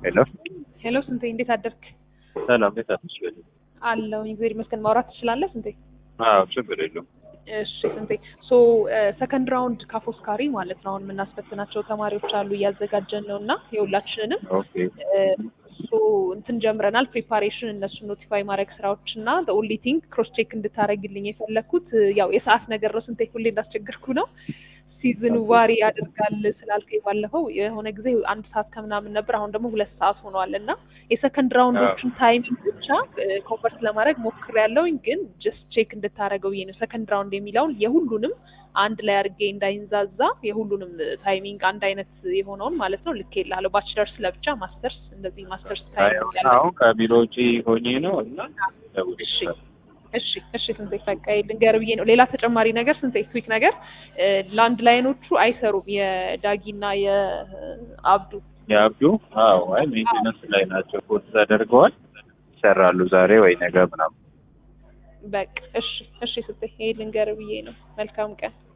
ሄሎ ሄሎ ስንቴ እንዴት አደርክ? ሰላም ቤት አትችል አለው እግዚአብሔር ይመስገን። ማውራት ትችላለህ ስንቴ? አዎ ችግር የለውም እሺ ስንቴ ሶ ሰከንድ ራውንድ ካፎስካሪ ማለት ነው አሁን የምናስፈትናቸው ተማሪዎች አሉ እያዘጋጀን ነው እና የሁላችንንም ኦኬ ሶ እንትን ጀምረናል ፕሪፓሬሽን እነሱን ኖቲፋይ ማድረግ ስራዎች እና ኦንሊ ቲንግ ክሮስ ቼክ እንድታደረግልኝ የፈለግኩት ያው የሰዓት ነገር ነው ስንቴ ሁሌ እንዳስቸገርኩ ነው ሲዝን ዋሪ ያደርጋል ስላልከኝ ባለፈው የሆነ ጊዜ አንድ ሰዓት ከምናምን ነበር አሁን ደግሞ ሁለት ሰዓት ሆኗል እና የሰከንድ ራውንዶችን ታይሚንግ ብቻ ኮንቨርት ለማድረግ ሞክር ያለውኝ ግን ጀስት ቼክ እንድታደረገው ብዬ ነው ሰከንድ ራውንድ የሚለውን የሁሉንም አንድ ላይ አድርጌ እንዳይንዛዛ የሁሉንም ታይሚንግ አንድ አይነት የሆነውን ማለት ነው ልክ የላለሁ ባችለርስ ለብቻ ማስተርስ እንደዚህ ማስተርስ ታይሚንግ ያለ አሁን ከቢሮ ውጪ ሆኜ ነው እና ደውል እሺ እሺ እሺ ስንቴ በቃ ልንገር ብዬ ነው። ሌላ ተጨማሪ ነገር ስንቴ ትዊክ ነገር ላንድ ላይኖቹ አይሰሩም። የዳጊና የአብዱ የአብዱ አዎ አይ ሜንቴነንስ ላይ ናቸው። ኮድ ተደርገዋል ይሰራሉ ዛሬ ወይ ነገ ምናምን። በቃ እሺ እሺ ስንቴ ይሄ ልንገር ብዬ ነው። መልካም ቀን